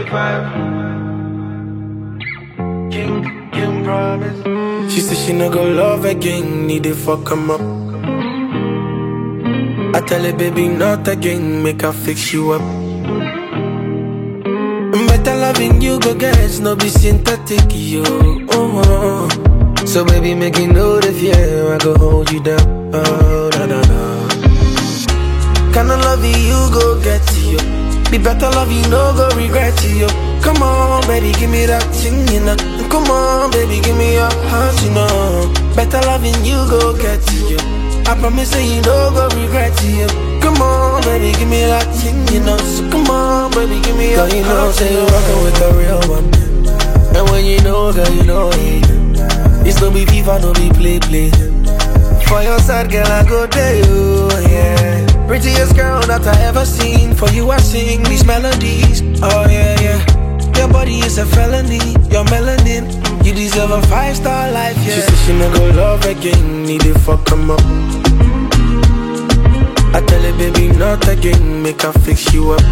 25. King, King promise. She said she no go love again, need to fuck him up. I tell her, baby, not again, make her fix you up. Better loving you, go get no be synthetic, yo. Oh, oh. So baby, make you know the fear, I go hold you down. Oh, na na na. Kinda love you, go get you. Be better love you, no go regret you. Come on, baby, give me that thing, you know. Come on, baby, give me your heart, you know. Better loving you, go get you. I promise that you no go regret you. Come on, baby, give me that thing, you know. So come on, baby, give me your Girl, you know, heart, say you you know. rockin' with the real one. And when you know, girl, you know it. It's no be FIFA, no be play play. For your side, girl, I go there, you, yeah. Prettiest girl that I ever seen. For you, I sing these melodies. Oh, yeah, yeah. Your body is a felony. Your melanin. You deserve a five star life, yeah. She said she no go love again. Need to fuck him up. I tell her, baby, not again. Make her fix you up.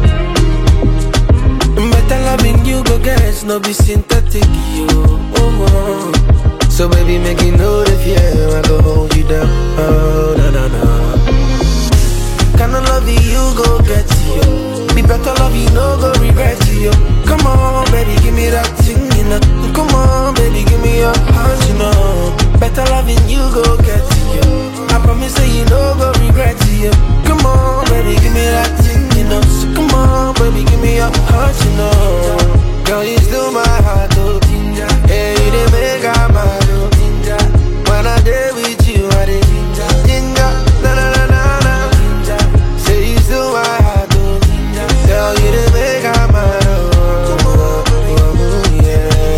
Better loving you, go get no be synthetic, you. Oh, oh. So baby, make you know the fear. I go hold you down. Oh, na na na. Kinda love you, go get you. Be better love you, no go regret you. Come on, baby, give me that thing, you know. Come on, baby, give me your heart, you know. Better loving you, go get you. I promise that you no go regret you. Come on, baby, give me that thing, you know. So come on, baby, give me your heart, you know. Girl, you still my heart, oh. Yeah, you didn't make her mad, oh. When I day with you, I did ginger, na na na na na. Say you still my heart, oh. Girl, you didn't make her mad, oh. oh, oh, yeah.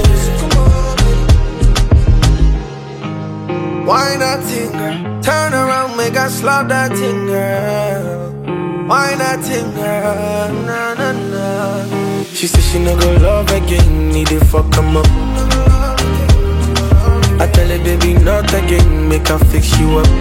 Why not thing, girl? Turn around, make us slap that thing, girl. Why not thing, girl? Na na na. She said she no go love again, need to fuck him up. I tell her, baby, not again, make her fix you up.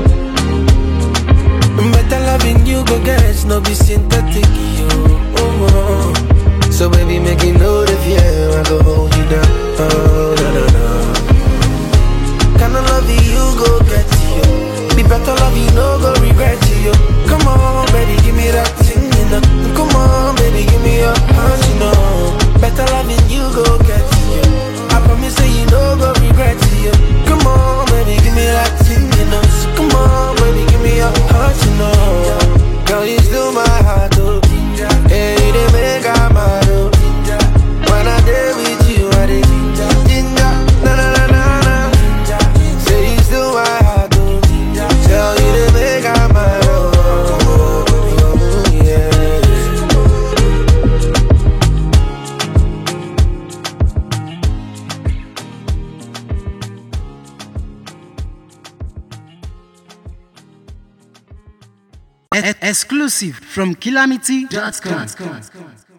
Better loving you, go get no be synthetic, you. Oh, oh. So baby, make you know the fear, I go hold you down. Oh, na na na. Kinda love you, go get you. Be better love you, no go regret you. Come on, baby, give me that thing, you know. Come on, baby, give me your heart, you know. Better loving you, go get you. I promise that you no go regret you. Come on, baby, give me that thing, you know. So come on, baby, give me your heart, you know. Girl, you still my heart, oh. Yeah, you didn't make her mad, oh. When I day with you, I did ginger, na na na na na. Say you still my heart, oh. Tell you to make her mad, oh. oh, yeah. E- exclusive from calamity.com.